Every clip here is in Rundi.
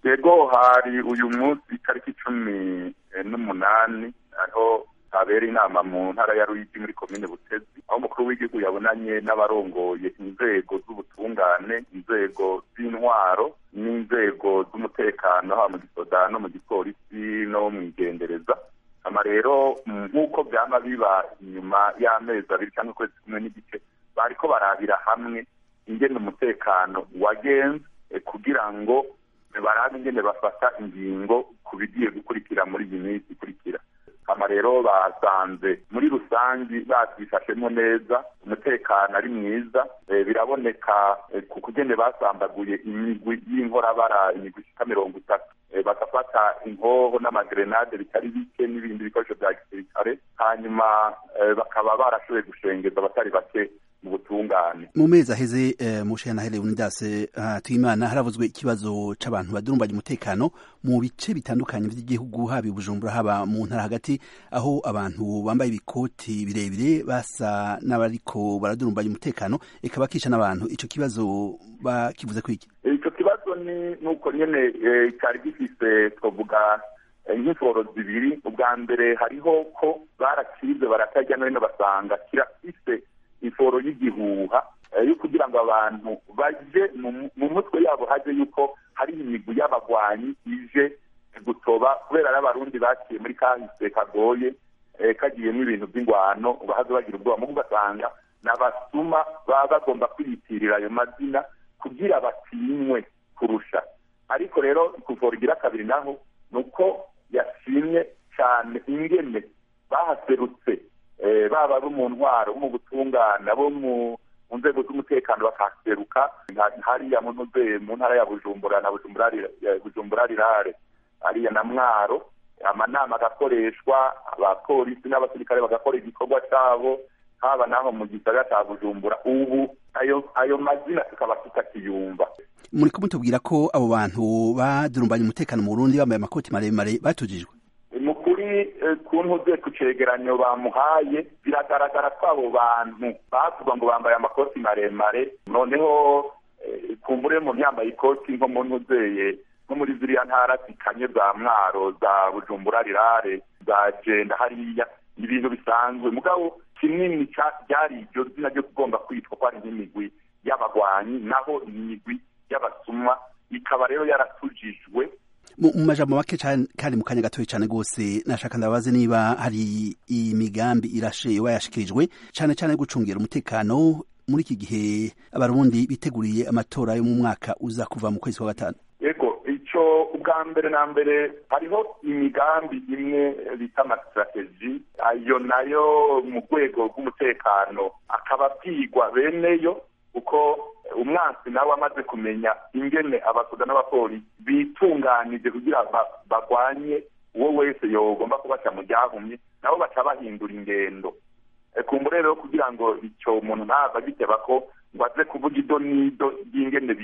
yego hari uyu munsi itariki cumi n'umunani aho habera inama mu ntara ya ruyigi muri komine butezi aho umukuru w'igihugu yabonanye n'abarongoye inzego z'ubutungane inzego z'intwaro n'inzego z'umutekano haba mu gisoda no mu gipolisi no mu igendereza ama rero nk'uko byaba biba inyuma y'amezi abiri cyangwa ukwezi kumwe n'igice bariko barabira hamwe ingene umutekano wagenze kugira ngo barabe ingene bafata ingingo ku bigiye gukurikira muri iyi minsi ikurikira ama rero basanze muri rusangi babyifashemo neza umutekano ari mwiza biraboneka ku kugene basambaguye imigwi y'inkorabara imigwi ishika mirongo itatu bagafata inkoho n'amagrenade bitari bike n'ibindi bikoresho bya gisirikare hanyuma bakaba barashoboye gushengeza abatari bake mu butungane mu mezi aheze mushana hele unidas tuyimana haravuzwe ikibazo c'abantu badurumbanya umutekano mu bice bitandukanye vy'igihugu haba bujumbura haba mu ntara hagati aho abantu bambaye ibikoti birebire basa n'abariko baradurumbanya umutekano eka bakisha n'abantu ico kibazo bakivuze kwiki ico kibazo ni nuko nyene cari gifise twovuga nk'iforo zibiri ubwa mbere hariho ko barakize baratajya no hino basanga kirafise iforo y'igihuha yo kugira ngo abantu baje mu mutwe yabo haje yuko hari imigwi y'abagwanyi ije gutoba kubera ari abarundi baciye muri kahise kagoye kagiyemo ibintu by'ingwano bahaze bagira ubwoba mu ugasanga n'abasuma baba bagomba kwiyitirira ayo mazina kugira batinywe kurusha ariko rero kuvura igira kabiri naho ni uko yashimye cyane ingene bahaserutse baba abo mu ntwaro bo mu butungane abo mu nzego z'umutekano bakaseruka hariya mu ntara ya bujumbura na bujumbura rirare hariya na mwaro amanama agakoreshwa abapolisi n'abasirikare bagakora igikorwa cyabo haba naho mu gisagara cya bujumbura ubu ayo ayo mazina tukaba tutakiyumva muri kumutubwira ko abo bantu badurumbanya umutekano mu burundi bambaye amakoti maremare batujijwe mu kuri ku ntuze ku cegeranyo bamuhaye biragaragara ko abo bantu bavuga ngo bambaye amakoti maremare noneho kumbure mu yambaye ikoti nko mu ntuzeye nko muri ziriya ntara zikanye za mwaro za bujumbura rirare za jenda hariya ibintu bisanzwe mugabo kinini ryari iryo zina ryo kugomba kwitwa ko ari nk'imigwi y'abagwanyi naho imigwi y'abasuma ikaba rero yaratujijwe mu majambo make kandi mu kanya gatoya cyane rwose nashaka ndabaze niba hari imigambi irashe wayashikirijwe cyane cyane gucungira umutekano muri iki gihe abarundi biteguriye amatora yo mu mwaka uza kuva mu kwezi kwa gatanu yego icyo ubwa mbere na mbere hariho imigambi imwe bita amasitrategi ayo nayo mu rwego rw'umutekano akaba abyigwa beneyo kuko umwansi nawe amaze kumenya ingene abasoda n'abapolisi bitunganije kugira bagwanye uwo wese yogomba kubaca mu ryahumye nabo baca bahindura ingendo kumbure rero kugira ngo icyo umuntu ntava giteba ko ngo aze kuvuga ido n'ido ry'ingene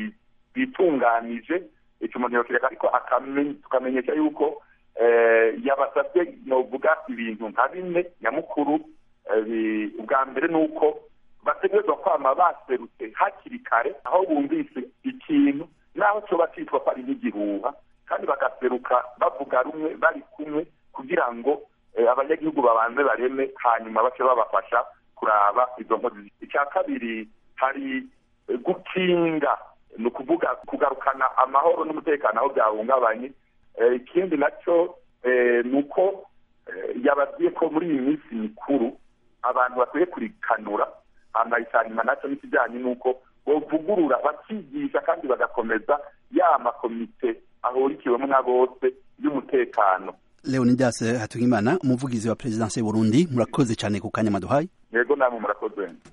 bitunganije icyo umuntu yokireka ariko tukamenyesha yuko yabasabye novuga ibintu nka bine nyamukuru ubwa mbere ni uko bategerezwa kwama baserutse hakiri kare aho bumvise ikintu naho cyoba cyitwa ko ari nk'igihuha kandi bagaseruka bavuga rumwe bari kumwe kugira ngo abanyagihugu babanze bareme hanyuma bace babafasha kuraba izo nkozi icya kabiri hari gukinga ni ukuvuga kugarukana amahoro n'umutekano aho byahungabanye ikindi nacyo ni uko yababwiye ko muri iyi minsi mikuru abantu bakwiye kurikanura hanyuma nacyo n'ikijyanye n'uko bavugurura bakigisha kandi bagakomeza ya makomite ahurikiwemo na bose y'umutekano leonidas hatungimana umuvugizi wa perezidansi y'uburundi murakoze cyane ku kanya maduhayi yego namwe murakoze